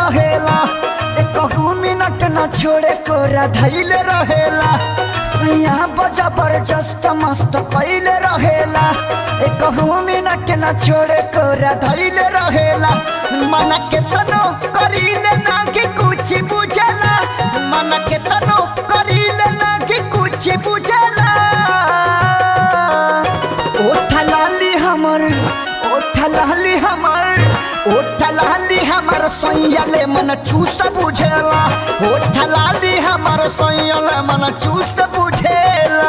रहेला एकहू मिनट न छोड़े कोरा धैले रहेला सैया बजा जबरदस्त मस्त कैले रहेला एकहू मिनट न छोड़े कोरा धैले रहेला मन के तनो करीले ना कि कुछ बुझला मन के तनो करीले ना कि कुछ बुझला ओठ लाली हमर ओठ लाली हमर ओठ लाली हमर सोयले मन चूस बुझेला ओठ लाली हमर सोयले मन चूस बुझेला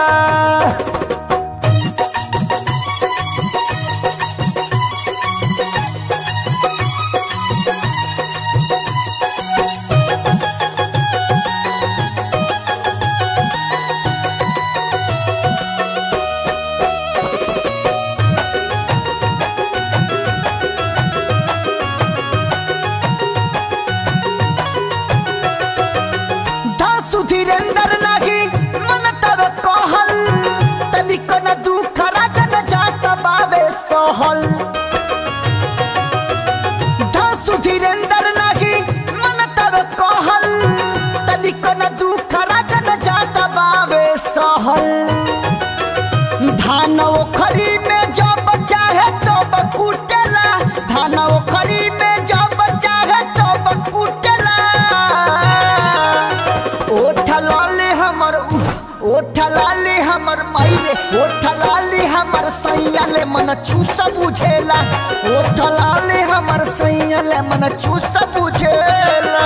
दासु धीरेंद्र नाही मन तब कहल तनिक न दुख रागन जात बावे सहल दासु धीरेंद्र नाही मन तब कहल तनिक न दुख रागन जात बावे सहल धान ओखरी में जब चाहे तब कुटेला धान ओखरी में जब चाहे तब कुटेला ओठ लाली हमर उफ, ओठ लाली हमर माइरे ओठ लाली हमर सैयाले मन चूस बुझेला ओठ लाली हमर सैयाले मन चूस बुझेला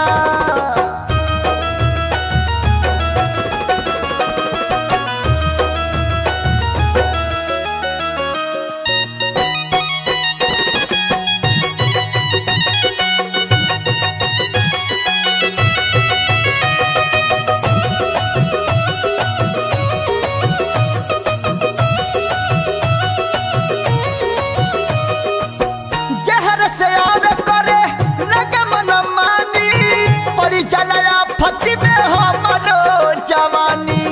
जहर से आवे करे लगे मन मानी पड़ी चलाया फती में हमरो जवानी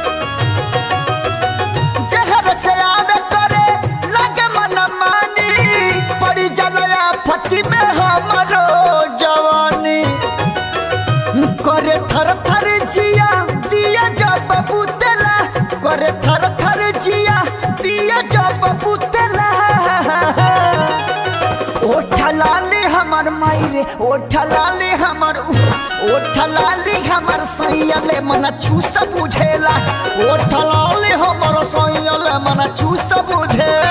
जहर से आवे करे लगे मन मानी पड़ी चलाया फती में हमरो जवानी करे थर थर जिया दिया जब बुतला करे थर थर जिया दिया जब बुतला ओठ लाली हमर मायरे ओठ लाली हमर उफ, ओठ लाली हमर सैयले मन चूस बुझेला ओठ लाली हमर सैयले मन चूस बुझेला